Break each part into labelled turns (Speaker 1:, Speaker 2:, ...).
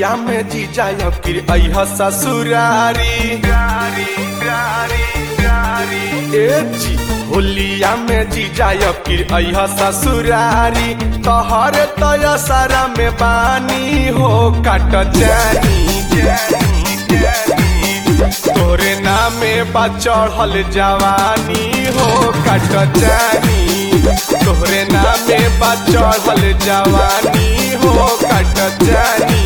Speaker 1: होलिया में जीजा अब फिर अह ससुरारी ए जी होलिया में जीजा अब फिर अह ससुरारी तोहर तय सारा में बानी हो काट जानी तोरे नामे बा चढ़ल जवानी हो काट जानी तोहरे नामे बा चढ़ल जवानी हो काट जानी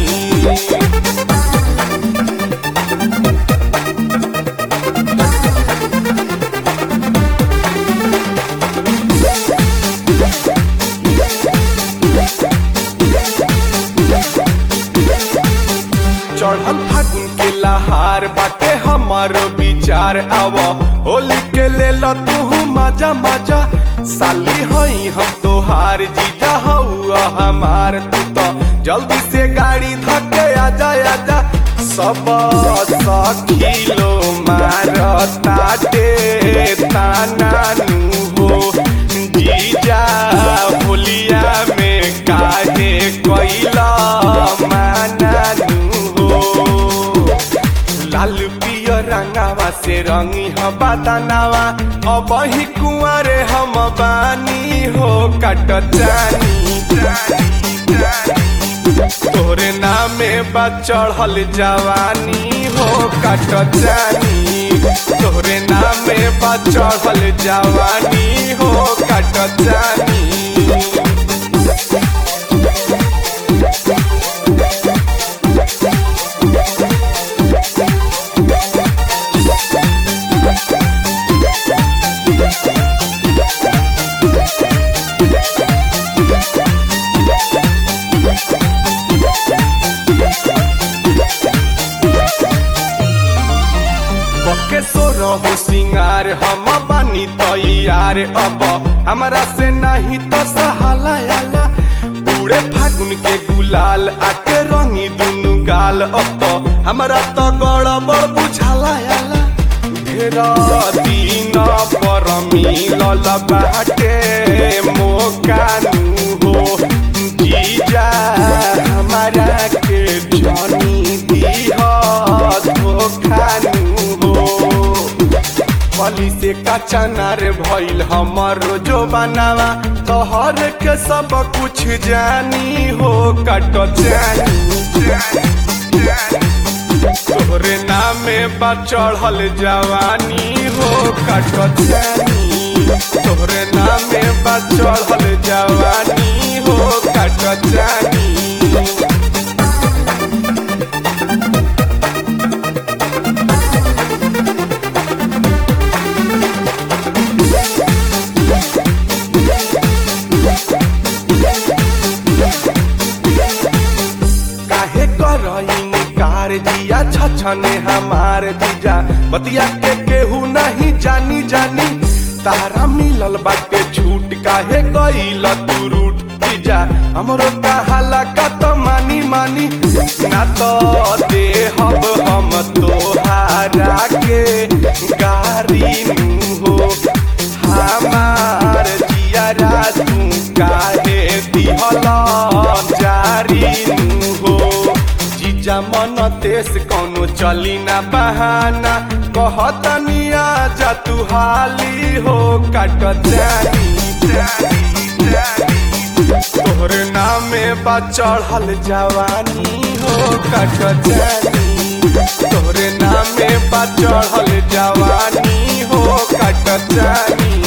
Speaker 1: चढ़ल फागुन के लहार बाटे हमारो विचार आव होली के ले तू मजा मजा साली हई हम तोहार जीजा हउआ हमार तू तो जल्दी से गाड़ी धके आजा आजा सब सखिलो मारताटे तानानु हो जीजा होलिया में काहे कैला मानानु हो लाल पियर रंगावा से रंगी ह बादानावा अब ही कुंवरे हम बानी हो कट जानी तोरे नामे बा चढ़ल जवानी हो कट जानी तोरे नामे बा चढ़ल जवानी हो कट जानी के सोरो हो सिंगार हम बानी तैयार अब हमरा से नहीं तो सहाला आला पूरे फागुन के गुलाल आके रंगी दुनु गाल अब तो हमरा तो गड़बड़ बुझाला आला ढेरा दिन पर मिलल बाटे मोकानु हो जीजा हमारा के जनी दिह धोखानु हो पली से कचनार भइल हमर जो बनावा तोहर के सब कुछ जानी हो कट जानी तोहरे नामे बा चढ़ल जवानी हो कट जानी तोहरे नामे बा चढ़ल जवानी हो कट जानी काहे करईन कार जिया छछने हमार जीजा बतिया के केहू नहीं जानी जानी तारा मिलल बाटे छूट काहे गईल तू रूट जीजा हमरो कहाला का तो मानी मानी ना तो दे हब हम तोहारा के गारी नु हो हमार जिया तू काहे दिहला जारी नु हो जीजा मन तेस कौनो चली ना बहाना कहतनी आजा तू हाली हो काट जानी तोहरे नामे बा चढ़ल जवानी हो काट जानी तोहरे नामे बा चढ़ल जवानी हो काट जानी